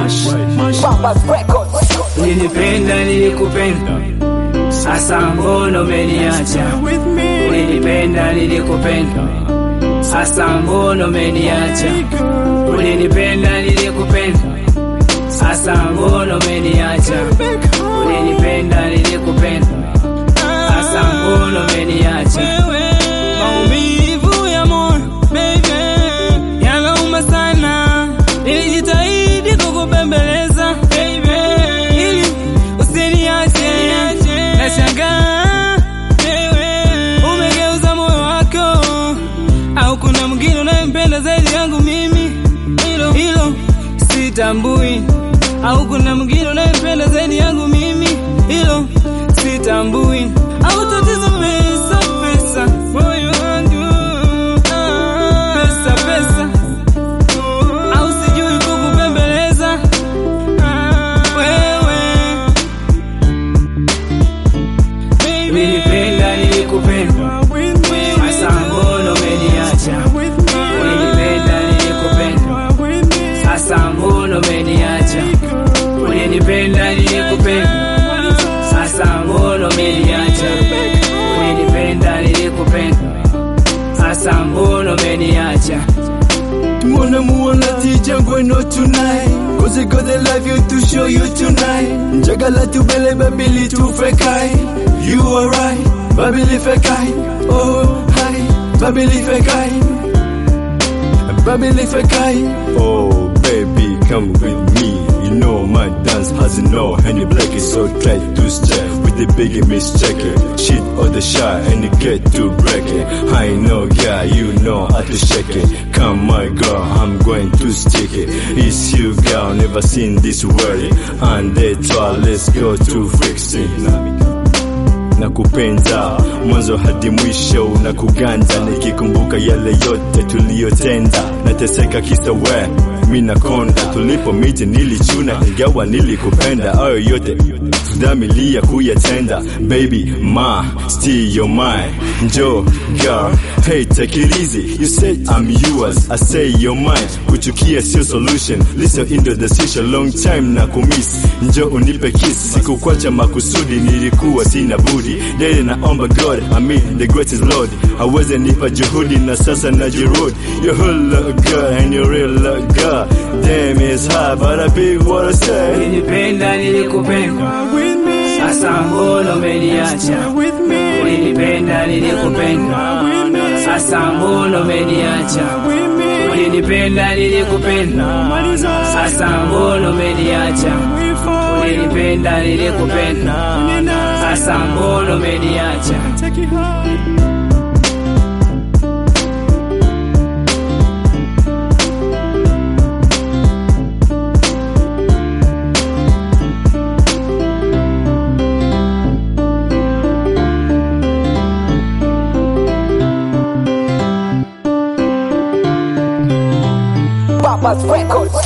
Papa's Records. Ulinipenda nilikupenda, sasa mbona umeniacha? Ulinipenda nilikupenda, sasa mbona umeniacha? Ulinipenda nilikupenda, sasa mbona umeniacha? Ulinipenda nilikupenda, sasa mbona umeniacha? Maumivu ya moyo baby, yanauma sana. Nilijitahidi kukubembeleza baby, ili usiniache. Nashangaa wewe umegeuza moyo wako, au kuna mwingine unayempenda zaidi yangu mimi? Hilo hilo sitambui, au kuna mwingine unayempenda zaidi yangu mimi? Hilo sitambui, au tatizo pesa pesa, moyo wangu ah, pesa pesa, au sijui kukubembeleza ah, wewe baby. Ulinipenda nilikupenda, sasa mbona umeniacha? Ulinipenda nilikupenda, sasa mbona umeniacha? Ulinipenda nilikupenda, sasa mbona umeniacha? Ulinipenda nilikupenda, sasa mbona umeniacha? Wanna move on that teacher going out tonight Cause I got the love you to show you tonight Njagala tu bele babili tu fekai You are right, babili fekai Oh hi, babili fekai Babili fekai Oh baby come with me You know my dance has no Any black is so tight to step With the big miss check it Shit or the shy and you get to break it I know guy you know how to shake it Come my girl I'm going to stick it It's you girl never seen this world And they try let's go to fixing na kupenda mwanzo hadi mwisho na kuganda nikikumbuka yale yote tuliyotenda nateseka kisa we mi nakonda tulipo miti nilichuna ingawa nilikupenda ayo yote tudamilia kuyatenda baby ma still your mine njo girl hey take it easy you say I'm yours I say you're mine kuchukia sio solution listen in the decision long time na kumiss njo unipe kiss sikukwacha makusudi nilikuwa sina budi dele naomba God I mean the greatest Lord aweze nipa juhudi na sasa najirudi you whole look good and you real look good damn it's hard but I big what I say Ulinipenda nilikupenda, sasa mbona umeniacha? Ulinipenda nilikupenda, sasa mbona umeniacha? Ulinipenda nilikupenda, sasa mbona umeniacha? Ulinipenda nilikupenda, sasa mbona umeniacha? Papa's Records.